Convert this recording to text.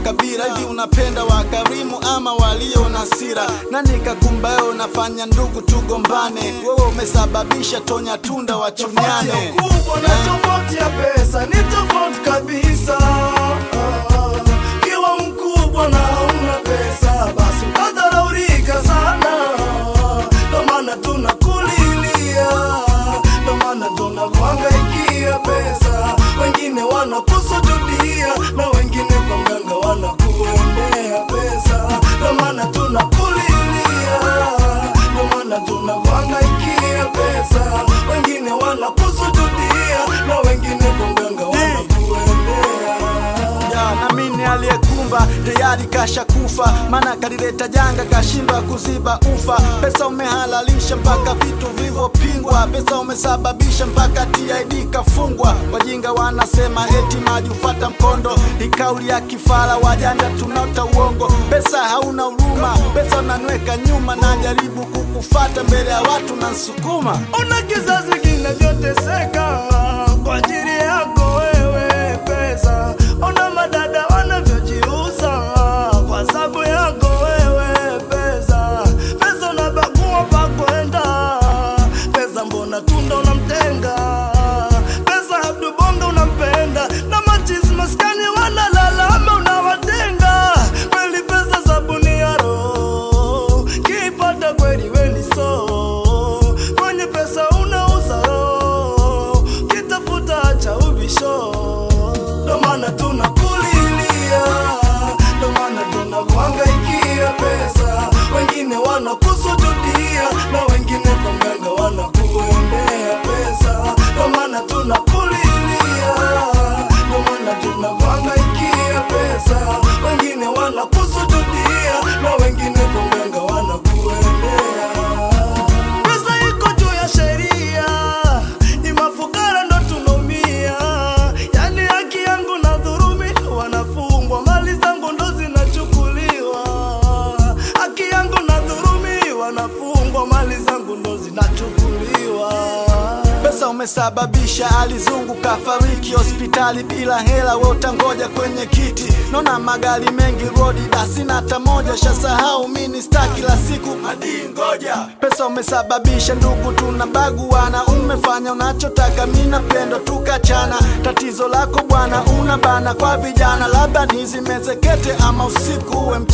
makabila hivi unapenda wakarimu ama walio na sira nani kakumba wewe unafanya ndugu tugombane wewe umesababisha tonya tunda Tofauti ya wachuniane ukubwa na tofauti ya pesa ni tofauti kabisa. Ah, Kiwa mkubwa na hauna pesa, basi utadharaulika sana. Ndo maana tunakulilia, ndo maana tunakuhangaikia pesa. Wengine wanakusujudia na wengine kwa mganga wanakuendea pesa. Ndo maana tunakulilia, ndo maana tunakuhangaikia pesa. Wengine wanakusujudia na wengine kwa mganga wanakuendea. Ya, na mimi aliyekumba tayari kasha kufa, maana kalileta janga kashindwa kuziba ufa. Pesa umehalalisha mpaka vitu vilivyopingwa, pesa umesababisha mpaka TID kafungwa. Wajinga wanasema eti maji ufata mkondo, ni kauli ya kifara, wajanja tunaota uongo. Pesa hauna huruma, pesa unanweka nyuma, na jaribu kukufata mbele ya watu na nsukuma Ona kizazi kinavyoteseka kwa ajili yako wewe pesa. Ona madada wanavyojiuza kwa sababu yako wewe pesa. Pesa unabagua pa kwenda, pesa mbona tunda unamtenga, pesa Abdu Bonga unampenda na machizi maskani wanalalama unawatenga. Kweli pesa sabuni ya roho, kipata kweli weni so kwenye pesa unauza roho, kitafuta cha ubisho. Ndo maana tunakulilia, ndo maana tunakuhangaikia pesa. Wengine wanakusujudia na wengine kwa mganga wanakuendea pesa. Ndo maana tunakulilia, ndo maana tunakuhangaikia pesa. Wengine wanakusujudia na wengine kwa mganga wanakuendea Pesa iko juu ya sheria, ni mafukara ndo tunaumia. Yani haki yangu na dhurumi, wanafungwa mali zangu ndo zinachukuliwa. Haki yangu na dhurumi, wanafungwa mali zangu ndo zinachukuliwa. Pesa umesababisha alizungu kafariki hospitali bila hela, we utangoja kwenye kiti. Naona magari mengi rodi, dasina hata moja. Shasahau mini sta kila siku hadi ngoja. Pesa umesababisha ndugu tunabaguana, umefanya unachotaka, mi napendo tukachana. Tatizo lako bwana, una bana kwa vijana, labda nizimezekete ama usiku uwe